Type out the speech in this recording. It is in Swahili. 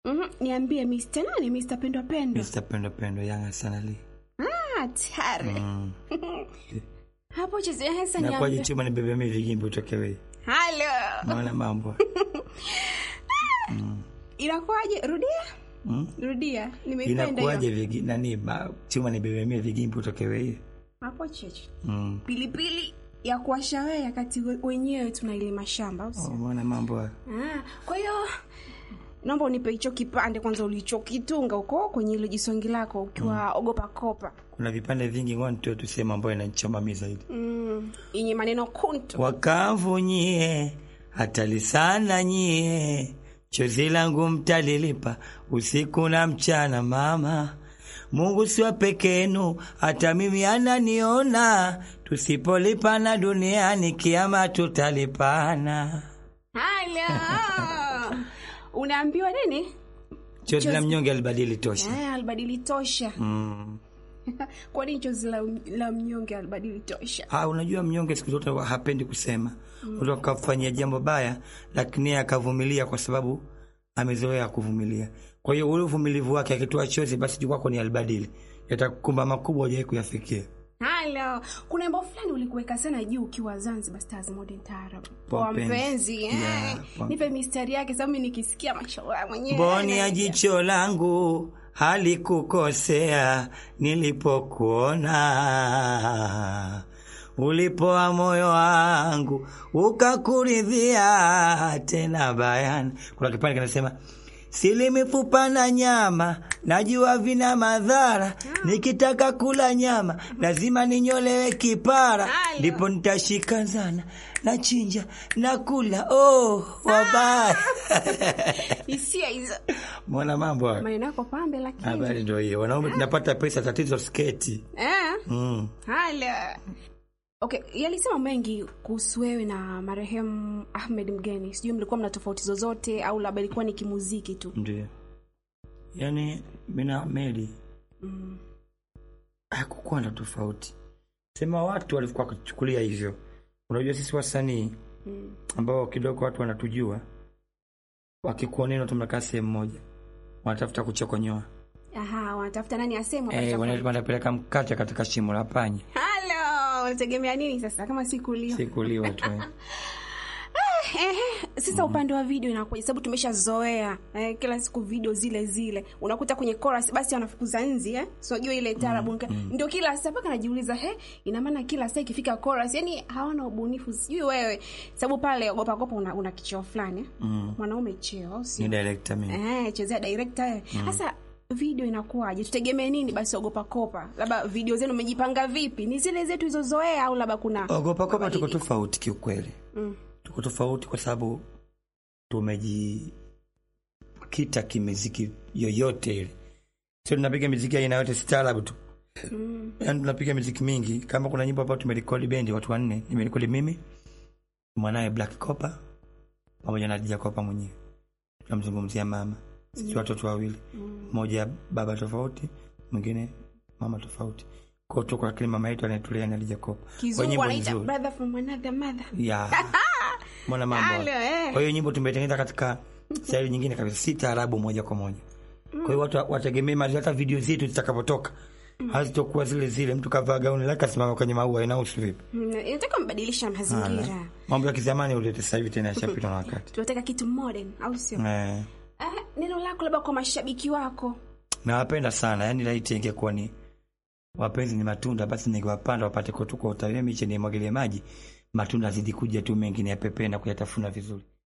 Mhm, niambie Mr. nani? Mr. Pendwa Pendwa. Mr. Pendo Pendo Young Arsenal. Ah, tare. Mm. Hapo chezea hesa Na kwaje niambie. chuma nibebe mimi vigimbi utoke wewe. Halo. Maana mambo. Inakuwaje? Rudia. Mm. Rudia. Nimeipenda Inakuwaje hiyo. vigi nani ba, chuma nibebe mimi vigimbi utoke wewe. Hapo cheche. Mm. Pilipili ya kuwasha wewe wakati we- wenyewe tunailima shamba. au Oh, sio? maana mambo. haya. Ah, kwa hiyo naomba unipe hicho kipande kwanza ulichokitunga huko kwenye ile jisongi lako ukiwa ogopa kopa. Kuna vipande vingi ngoja nitoe tu sehemu ambayo inanichoma mimi zaidi. Mm, yenye maneno kuntu. Wakavu nyie, hatari sana nyie, chozi langu mtalilipa usiku na mchana. Mama Mungu siwa pekenu, hata mimi ananiona. Tusipolipana duniani, kiama tutalipana. Halo. Unaambiwa nini? Chozi la Chozi- mnyonge alibadili tosha. Eh, albadili tosha. Mm. Kwa nini chozi la, la mnyonge albadili tosha? Ah, unajua mnyonge siku zote huwa hapendi kusema. Mtu akafanyia jambo baya, lakini yeye akavumilia kwa sababu amezoea kuvumilia. Kwa hiyo ule uvumilivu wake akitoa chozi, basi juu kwako ni albadili, yatakukumba makubwa hujawahi kuyafikia. Halo, kuna wimbo fulani ulikuweka sana juu ukiwa Zanzibar Stars Modern Taarab. Poa Kwa mpenzi. mpenzi, eh. Yeah, poa. Nipe mistari yake sababu mimi nikisikia mashallah mwenyewe. Mboni ya naingia. jicho langu halikukosea nilipokuona, ulipoa moyo wangu ukakuridhia tena bayana. Kuna kipande kinasema sili mifupa na nyama, najua vina madhara, nikitaka kula nyama lazima ninyolewe kipara, Halo. ndipo nitashika zana nachinja nakula. Oh, wabaya Hisia hizo. Mbona mambo hayo? Maneno yako pambe lakini. Habari ndio hiyo, wanaume tunapata pesa, tatizo sketi. Eh? Mm. Halo. Okay, yalisema mengi kuhusu wewe na marehemu Ahmed Mgeni. Sijui mlikuwa mna tofauti zozote au labda ilikuwa ni kimuziki tu. Ndio, yaani mimi na Meli Mm. hakukuwa na tofauti, sema watu walikuwa wakichukulia hivyo. Unajua sisi wasanii Mm. ambao kidogo watu wanatujua, wakikuonena tu mnakaa sehemu moja, wanatafuta kuchokonyoa, Aha, wanatafuta nani aseme eh, watachapa- wanapeleka mkate katika shimo la panya, Halo, unategemea nini sasa kama si kulia? sikuliwa tu eh. Ehe, sasa upande wa video inakuja sababu tumeshazoea eh, kila siku video zile zile unakuta kwenye chorus basi wanafukuza nzi eh so unajua ile tarabu ndio kila saa mpaka najiuliza he ina maana kila saa ikifika chorus yani hawana ubunifu sijui wewe sababu pale ogopa ogopa una, una kicheo fulani eh? Mm. mwanaume cheo au Ni sio director mimi. eh chezea director eh sasa video inakuwaje tutegemee nini basi ogopa kopa labda video zenu umejipanga vipi ni zile zetu hizozoea au labda kuna Ogopa kopa tuko mabadiliko? tofauti kiukweli. mm. tuko tofauti kwa sababu tumejikita kimiziki yoyote ile, sio tunapiga miziki aina yote staarabu tu, Mm. yaani tunapiga miziki mingi. Kama kuna nyimbo ambayo tumerekodi bendi watu wanne, nimerekodi mimi, mwanaye Black Copa pamoja na Dija Copa mwenyewe, tunamzungumzia mama, sisi watoto wawili, mmoja baba tofauti, mwingine mama tofauti, kwa tuko lakini mama yetu anayetulea ni Dija Copa. Kwa kizungu nyimbo wanaita nzuri. brother from another mother ya mwana mambo Halo, eh. kwa hiyo nyimbo tumetengeneza katika staili nyingine kabisa si taarabu moja kwa moja kwa hiyo watu wategemee mali hata video zetu zitakapotoka hazitokuwa zile zile mtu kavaa gauni lake asimama kwenye maua inahusu vipi Mm, inataka mbadilisha mazingira Hala. mambo ya kizamani ulete sasa hivi tena yashapitwa na wakati tunataka kitu modern au sio eh, Ah, neno lako labda kwa mashabiki wako nawapenda sana yani laiti ingekuwa ni wapenzi ni matunda basi ningewapanda wapate kutukwa utawie miche nimwagilie maji matunda azidi kuja tu mengi ni yapepee na kuyatafuna vizuri